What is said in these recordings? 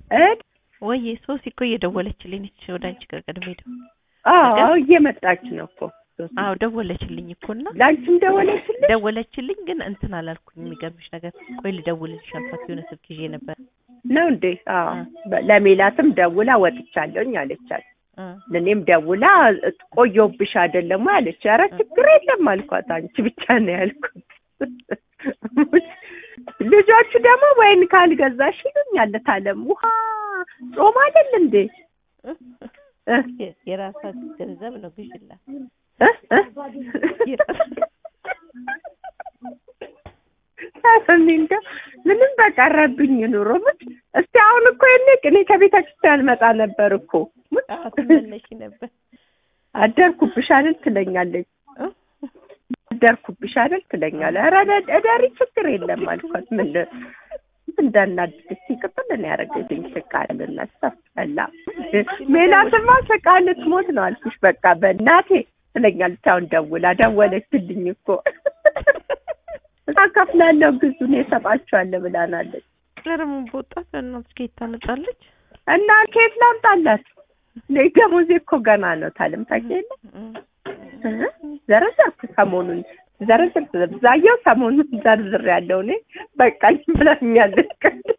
እድ ወይ ሶሲ እኮ እየደወለችልኝ ነች ወደ አንቺ ጋር ቀድሜ ሄደው አዎ እየመጣች ነው እኮ አዎ ደወለችልኝ እኮ እና ለአንቺም ደወለችልኝ ደወለችልኝ ግን እንትን አላልኩኝ የሚገርምሽ ነገር ቆይ ልደውልልሽ አልኳት የሆነ ስልክ ይዤ ነበር ነው እንዴ አዎ ለሜላትም ደውላ ወጥቻለሁኝ አለቻት እ ለእኔም ደውላ ቆየሁብሽ አይደለም ወይ አለች ኧረ ችግር የለም አልኳት አንቺ ብቻ ነው ያልኩት ልጆቹ ደግሞ ወይን ካልገዛሽ ይሉኛል ታለም ውሃ ጾም አይደል እንዴ እ የ- የራሷ ገንዘብ ነው ግዥላት እ እ እኔ እንደው ምንም በቀረብኝ ኑሮ ምን እስቲ አሁን እኮ የኔ እኔ ከቤተ ክርስቲያን መጣ ነበር እኮ አዎ ትመለሺ ነበር አደርኩብሽ አይደል ትለኛለች እ? አደርኩብሽ አይደል ትለኛለች ኧረ እደ- እደሪ ችግር የለም አልኳት ምን እንዳናድድሽ ቅጥል ነው ያደረገችኝ ስቃልና ሰፈላ ሜላትማ ስቃ ልትሞት ነው አልኩሽ በቃ በእናቴ ትለኛለች አሁን ደውላ ደወለችልኝ እኮ አካፍላለሁ ግዙ እኔ እሰጣችኋለሁ ብላናለች ኧረ ምን በወጣት በእናትሽ ከየት ታመጣለች እና ከየት ላምጣላት እኔ ደሞዜ እኮ ገና ነው ታለም ታውቂያለሽ እ ዘረዘርኩ ሰሞኑን ዘረዘር ብዛየው ሰሞኑን ዘርዝር ያለው እኔ በቃኝ ብላኛለች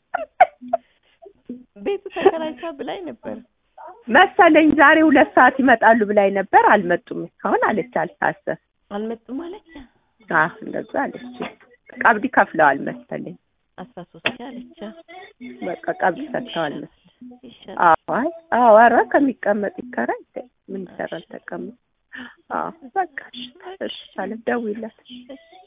ቤቱ ተከራይታ ብላኝ ነበር መሰለኝ ዛሬ ሁለት ሰዓት ይመጣሉ ብላኝ ነበር አልመጡም እስካሁን አለች አልታሰብ አልመጡም አለች አዎ እንደዛ አለች ቀብድ ከፍለዋል መሰለኝ አስራ ሶስት ሺህ አለች በቃ ቀብድ ሰጥተዋል መሰለኝ ይሻላል አዎ አይ አዎ ኧረ ከሚቀመጥ ይከራይ ምን ይሰራል ተቀመጥ አዎ በቃ እሺ እሺ አለ ደውይላት እሺ